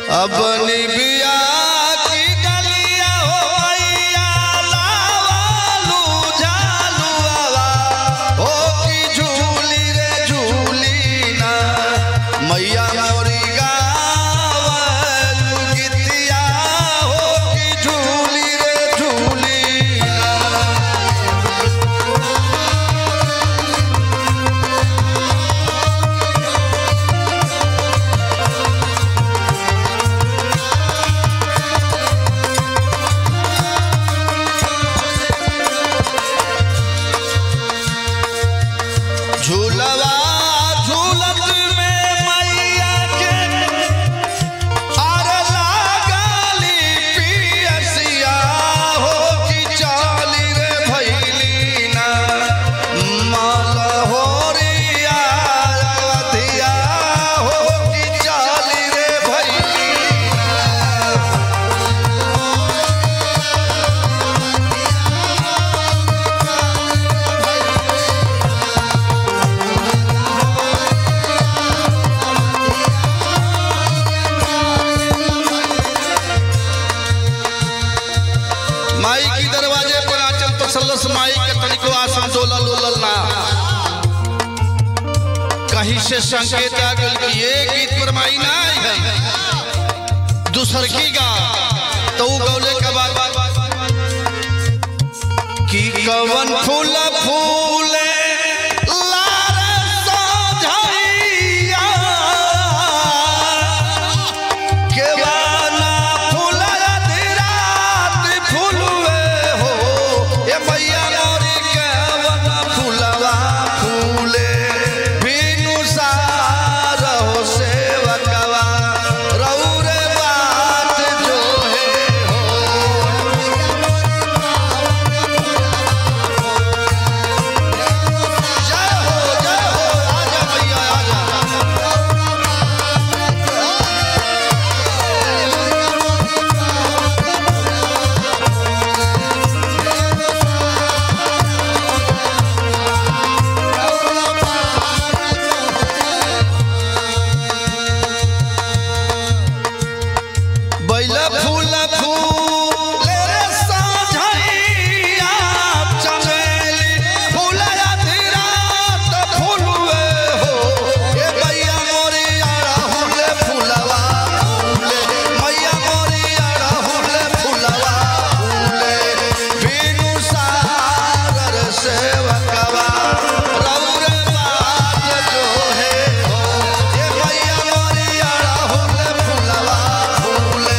अपनी बिया की डलिया हो मैया लावालू झालुआवा हो की झूली रे झूली ना मैया मोरी गावलू गीतिया हो की झूली रे झूली ना झूलवा झूलत में मैया के आर लागली पियसिया हो कि चाली रे भैली ना मलहोरिया अवधिया हो कि चाली रे भैली ना माई की दरवाजे पर आचल तसल्लस माई के तनिको आसन डोलल उलल ना कहीं से संकेत आ गल कि ये गीत पर माई ना आई है दूसर की गा तो उ गौले के बाद कि कवन फूल फूले लार सोझैया केवाना फूलया धीरात फूलवे हो ए मैया मोरी केवाना फूलवा फूले बिनु सार हो सेवकवा रौरे बात जो है हो जय हो जय हो आजा मैया आजा बैला फूल फूल रे साझैया चमेली फूलया धीरात फूलवे हो ए मैया मोरी अड़हुल फूलवा फूले मैया मोरी अड़हुल फूलवा फूले बिनु सागर सेवकवा रौरे बात जो है हो ए मैया मोरी अड़हुल फूलवा फूले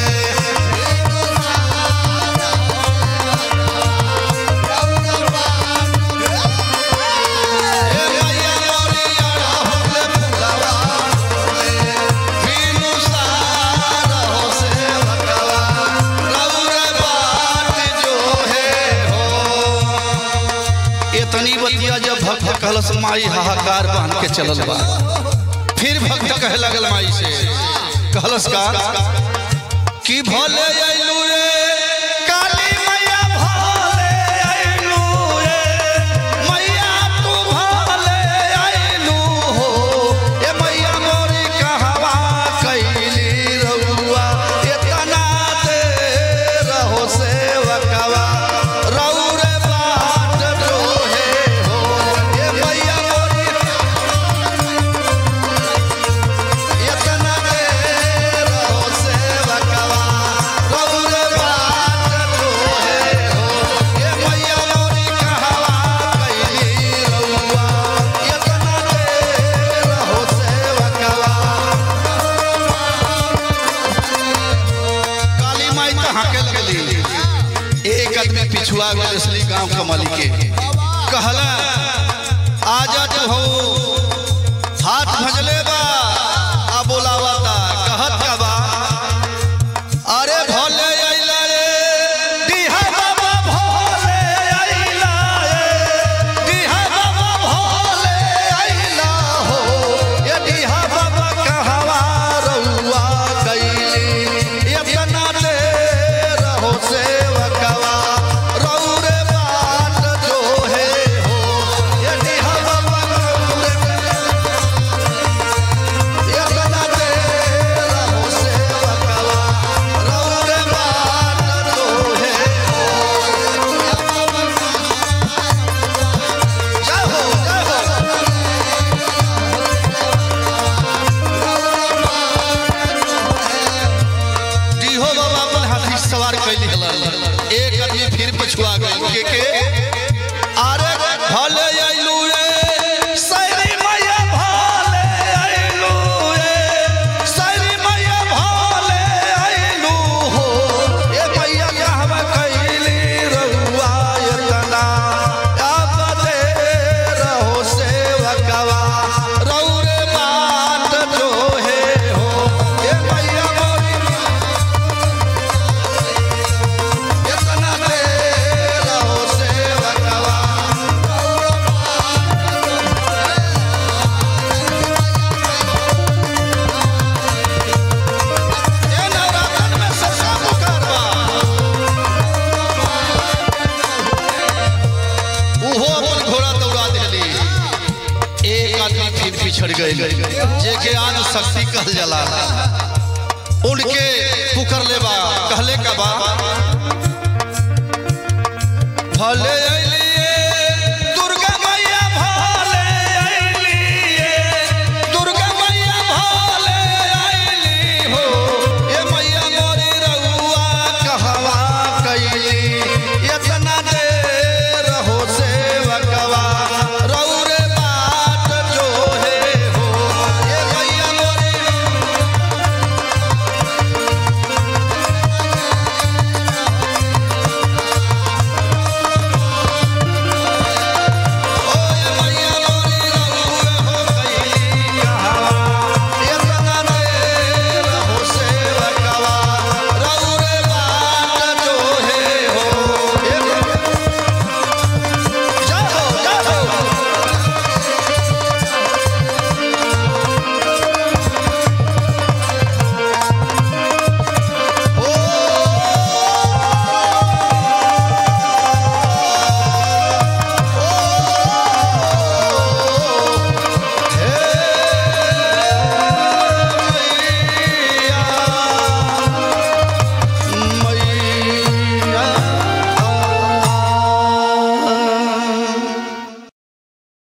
ए मैया मोरी अड़हुल फूलवा फूले बिनु सार हो सेवकवा रौरे बात जो है हो इतनी बतिया जब भक्त कहलस माई हाहाकार बांध के चलल बा फिर भक्त कहे लगल माई से कहलस का कि भले अइलू रे काली मैया भले अइलू रे मैया तू भले अइलू हो ए मैया मोरी कहवा कैली रउआ इतना दे रहो सेवकवा रौरे बाट जो है हो ए मैया मोरी इतना दे रहो सेवकवा रौरे बाट जो है हो ए मैया मोरी कहवा कैली रउआ इतना दे रहो सेवकवा काली माई कहाँ के लगली एक आदमी पिछुआ गए असली गांव कमली के कहला आजा जो हो हाथ भजले बा आ बोलावता कहत का बा अरे भोले अइला रे दिहा बाबा भोले अइला रे दिहा बाबा भोले अइला हो ये दिहा बाबा कहवा रउआ कैली इतना दे रहो सेवकवा रौरे बाट जो है हो ये दिहा बाबा रौरे कैली हलन एक आदमी फिर पछुआ गए के के अरे भले आइलू रे सैरी मैया भले आइलू रे सैरी मैया भले आइलू हो ए मैया कहवा कैली रहुआ एतना अब दे रहो सेवकवा रहु रे बात जो है हो ए मैया मोरी एतना दे रहो सेवकवा ए नवरातन में सबका पुकार बा उहो अपन घोड़ा दौड़ा देली एक आदमी फिर पिछड़ गए जे ज्ञान शक्ति कहल जाला उनके पुकर ले बा कहले का बा भले